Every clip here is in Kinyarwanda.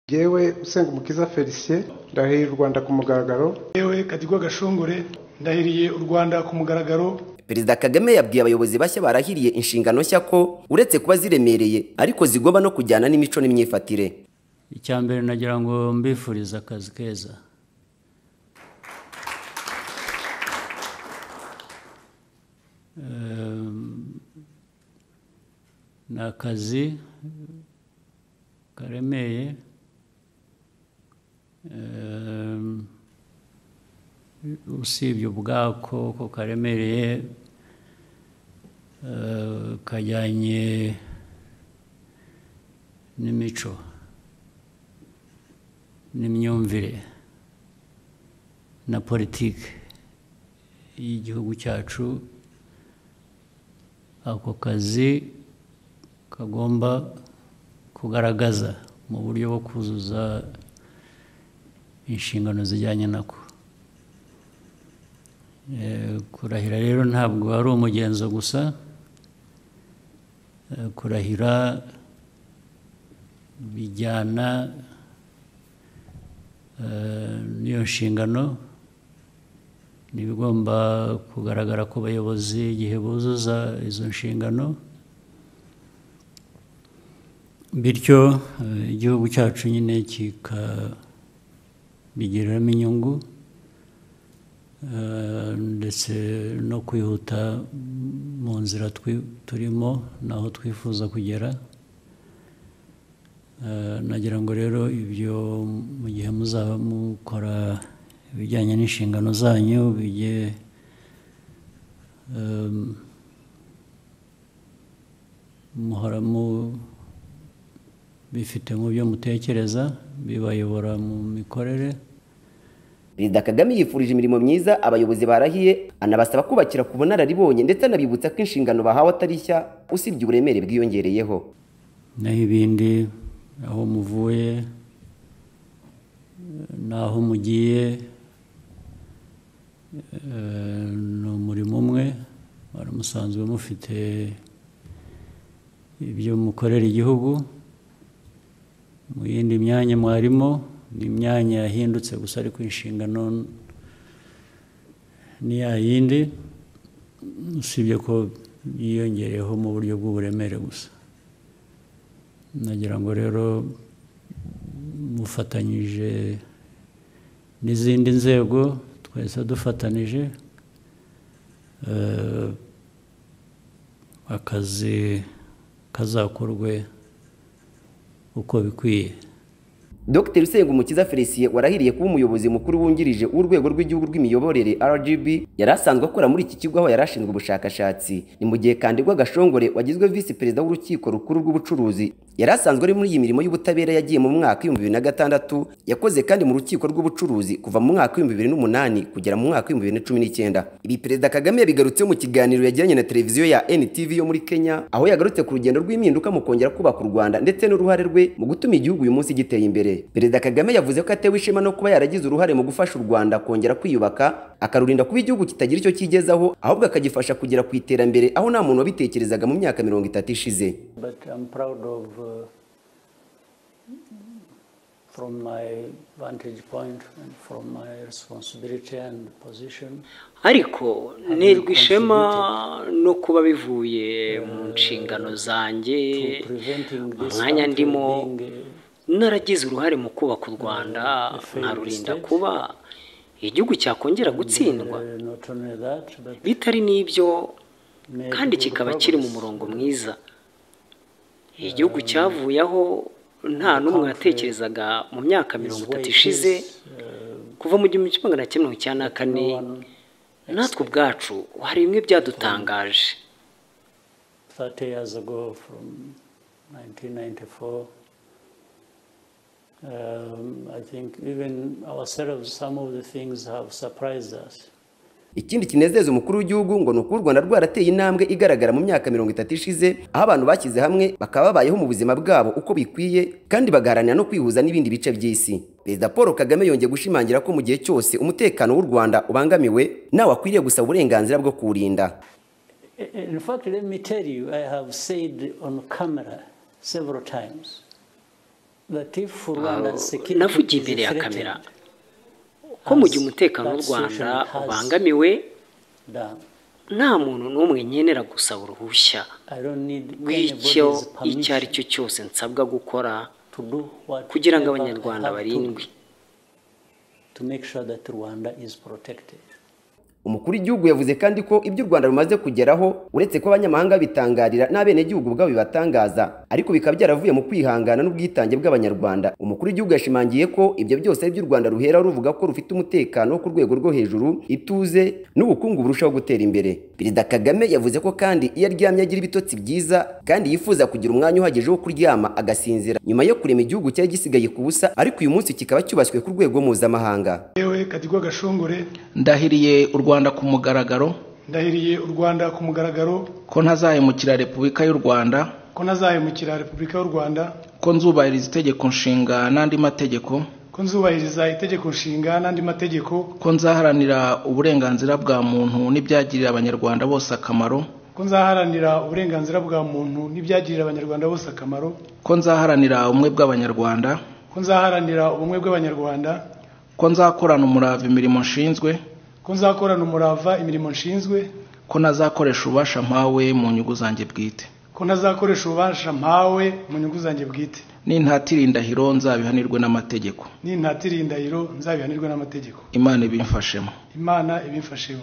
yewe Usengumukiza Felicien ndahiriye u Rwanda ku mugaragaro yewe Kadigwa Gashongore ndahiriye u Rwanda ku mugaragaro perezida kagame yabwiye abayobozi bashya barahiriye inshingano nshya ko uretse kuba ziremereye ariko zigoba no kujyana n'imico n'imyifatire icya mbere nagira ngo mbifurize akazi keza ni akazi karemeye usibye ubwako ko karemereye kajyanye n'imico n'imyumvire na politiki y'igihugu cyacu ako kazi kagomba kugaragaza mu buryo bwo kuzuza inshingano zijyanye nako kurahira rero ntabwo ari umugenzo gusa kurahira bijyana n'iyo nshingano ni ibigomba kugaragara ku bayobozi igihe buzuza izo nshingano bityo igihugu cyacu nyine kikabigiriramo inyungu ndetse no kwihuta mu nzira turimo n'aho twifuza kugera nagira ngo rero ibyo mu gihe muzaba mukora ibijyanye n'inshingano zanyu bijye muhora bifite mu byo mutekereza bibayobora mu mikorere perezida kagame yifurije imirimo myiza abayobozi barahiye anabasaba kubakira ku bunararibonye ndetse anabibutsa ko inshingano bahawe atari nshya usibye uburemere bwiyongereyeho naho ibindi aho muvuye n'aho mugiye ni umurimo umwe wari musanzwe mufite ibyo mukorera igihugu mu yindi myanya mwarimo ni imyanya yahindutse gusa ariko inshingano ni ya yindi usibye ko yiyongereyeho mu buryo bw'uburemere gusa nagira ngo rero mufatanyije n'izindi nzego twese dufatanije akazi kazakorwe uko bikwiye dr usengumukiza felicien warahiriye kuba umuyobozi mukuru wungirije w'urwego rw'igihugu rw'imiyoborere rgb yari asanzwe akora muri iki kigo aho yari ashinzwe ubushakashatsi ni mu gihe kandigwa gashongore wagizwe visi perezida w'urukiko rukuru rw'ubucuruzi yari asanzwe ari muri iyi mirimo y'ubutabera yagiye mu mwaka w'ibihumbi bibiri na gatandatu yakoze kandi mu rukiko rw'ubucuruzi kuva mu mwaka w'ibihumbi bibiri n'umunani kugera mu mwaka w'ibihumbi bibiri na cumi n'icyenda ibi perezida kagame yabigarutseho mu kiganiro yagiranye na televiziyo ya ntv yo muri kenya aho yagarutse ku rugendo rw'impinduka mu kongera kubaka u rwanda ndetse n'uruhare rwe mu gutuma igihugu uyu munsi giteye imbere perezida kagame yavuze ko atewe ishema no kuba yaragize uruhare mu gufasha u rwanda kongera kwiyubaka akarurinda kuba igihugu kitagira icyo kigezaho ahubwo akagifasha kugera ku iterambere aho nta muntu wabitekerezaga mu myaka mirongo itatu ishize from my vantage point and from my responsibility and position ariko nterwa ishema no kuba bivuye mu nshingano zanjye umwanya ndimo naragize uruhare mu kubaka u rwanda nkarurinda kuba igihugu cyakongera gutsindwa bitari n'ibyo kandi kikaba kiri mu murongo mwiza igihugu cyavuyeho nta n'umwe watekerezaga mu myaka mirongo itatu ishize kuva mu gihumbi kimwe magana cyenda mirongo icyenda na kane natwe ubwacu hari bimwe byadutangaje ikindi kinezeza umukuru w'igihugu ngo ni uko u rwanda rwarateye intambwe igaragara mu myaka mirongo itatu ishize aho abantu bashyize hamwe bakaba babayeho mu buzima bwabo uko bikwiye kandi bagaharanira no kwihuza n'ibindi bice by'isi perezida paul kagame yongeye gushimangira ko mu gihe cyose umutekano w'u rwanda ubangamiwe nawe akwiriye gusaba uburenganzira bwo kuwurinda navugiye imbere ya kamera ko mu gihe umutekano w'u rwanda ubangamiwe nta muntu n'umwe nkenera gusaba uruhushya rw'icyo icyo ari cyo cyose nsabwa gukora kugira ngo abanyarwanda barindwe umukuru w'igihugu yavuze kandi ko ibyo u rwanda rumaze kugeraho uretse ko abanyamahanga bitangarira n'abenegihugu ubwabo bibatangaza ariko bikaba byaravuye mu kwihangana n'ubwitange bw'abanyarwanda umukuru w'igihugu yashimangiye ko ibyo byose ari byo u rwanda ruhera ruvuga ko rufite umutekano wo ku rwego rwo hejuru ituze n'ubukungu burushaho gutera imbere perezida kagame yavuze ko kandi iyo aryamye agira ibitotsi byiza kandi yifuza kugira umwanya uhagije wo kuryama agasinzira nyuma yo kurema igihugu cyari gisigaye ku busa ariko uyu munsi kikaba cyubashywe ku rwego mpuzamahanga yewe katigwa gashongore ndahiriye u rwanda ku mugaragaro ndahiriye u rwanda ku mugaragaro ko ntazahemukira repubulika y'u rwanda ko ntazahemukira repubulika y'u rwanda ko nzubahiriza itegeko nshinga n'andi mategeko ko nzubahiriza itegeko nshinga n'andi mategeko ko nzaharanira uburenganzira bwa muntu n'ibyagirira abanyarwanda bose akamaro ko nzaharanira uburenganzira bwa muntu n'ibyagirira abanyarwanda bose akamaro ko nzaharanira ubumwe bw'abanyarwanda ko nzaharanira ubumwe bw'abanyarwanda ko nzakorana umurava imirimo nshinzwe ko nzakorana umurava imirimo nshinzwe ko nazakoresha ububasha mpawe mu nyungu zanjye bwite ko ntazakoresha ububasha mpawe mu nyungu zanjye bwite nintatira indahiro nzabihanirwe n'amategeko n'intatira indahiro nzabihanirwe n'amategeko imana ibimfashemo imana ibimfashemo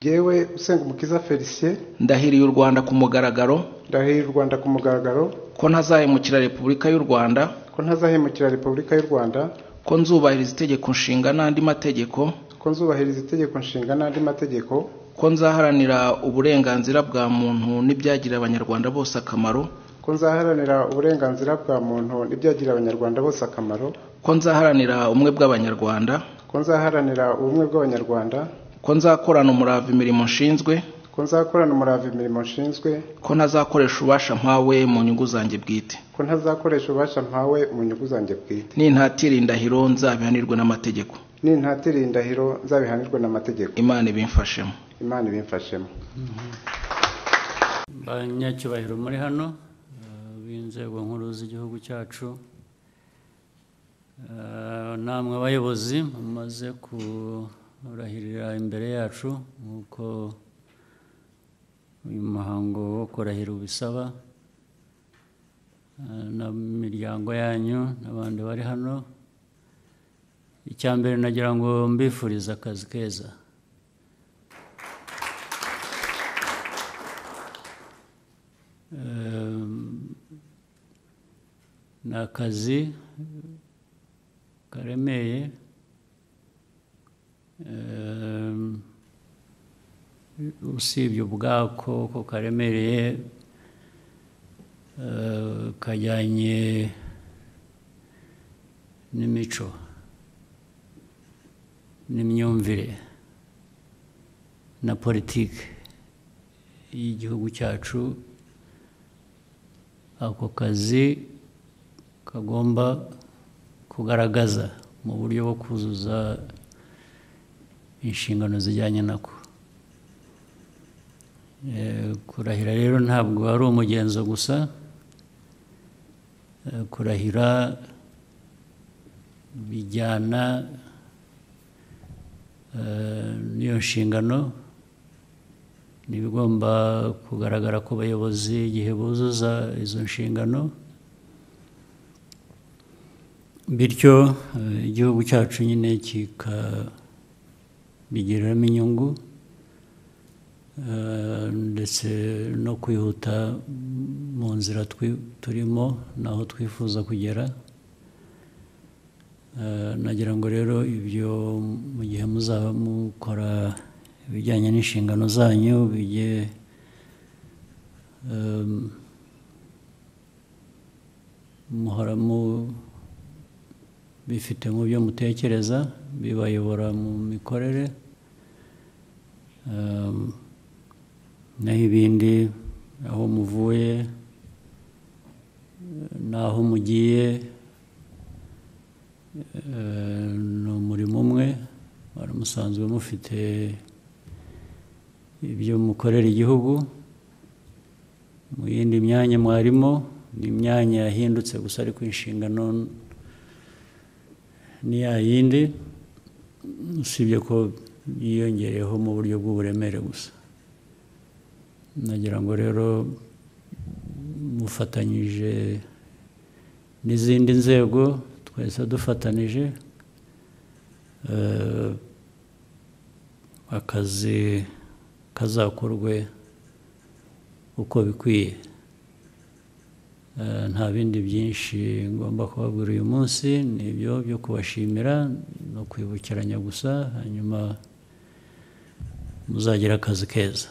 yewe usenga umukiza felicien ndahiriye u rwanda ku mugaragaro ndahiriye u rwanda ku mugaragaro ko ntazahemukira repubulika y'u rwanda ko ntazahemukira repubulika y'u rwanda ko nzubahiriza itegeko nshinga n'andi mategeko ko nzubahiriza itegeko nshinga n'andi mategeko ko nzaharanira uburenganzira bwa muntu n'ibyagirira abanyarwanda bose akamaro ko nzaharanira uburenganzira bwa muntu n'ibyagirira abanyarwanda bose akamaro ko nzaharanira ubumwe bw'abanyarwanda ko nzaharanira ubumwe bw'abanyarwanda ko nzakorana umurava imirimo nshinzwe ko nzakorana umurava imirimo nshinzwe ko ntazakoresha ububasha mpawe mu nyungu zanjye bwite ko ntazakoresha ububasha mpawe mu nyungu zanjye bwite nintatira indahiro nzabihanirwe n'amategeko n'intatira indahiro nzabihanirwe n'amategeko imana ibimfashemo imana ibimfashemo banyacyubahiro muri hano eh, b'inzego nkuru z'igihugu cyacu eh, namwe abayobozi mumaze kurahirira imbere yacu nk'uko uyu muhango wo kurahira ubisaba eh, na miryango yanyu n'abandi bari hano icya mbere nagira ngo mbifurize akazi keza Ehm, ni akazi karemeye Ehm, usibye ubwako ko karemereye eh, kajyanye n'imico n'imyumvire na politiki y'igihugu cyacu ako kazi kagomba kugaragaza mu buryo bwo kuzuza inshingano zijyanye nako Eh, kurahira rero ntabwo ari umugenzo gusa Eh, kurahira bijyana eh, n'iyo nshingano ni ibigomba kugaragara ku bayobozi igihe buzuza izo nshingano bityo eh, igihugu cyacu nyine kikabigiriramo inyungu eh, ndetse no kwihuta mu nzira twi- turimo n'aho twifuza kugera Eh, nagira ngo rero ibyo mu gihe muzaba mukora ibijyanye n'inshingano zanyu bijye eh, muhora mu bifite mu byo mutekereza bibayobora mu mikorere Eh, naho ibindi aho muvuye eh, n'aho mugiye Eh, ni umurimo umwe wari musanzwe mufite ibyo mukorera igihugu mu yindi myanya mwarimo ni imyanya yahindutse gusa ariko inshingano ni ya yindi usibye ko yiyongereyeho mu buryo bw'uburemere gusa nagira ngo rero mufatanyije n'izindi nzego twese dufatanije eh, akazi kazakorwe uko bikwiye Eh, nta bindi byinshi ngomba kubabwira uyu munsi ni ibyo byo kubashimira no kwibukiranya gusa hanyuma muzagira akazi keza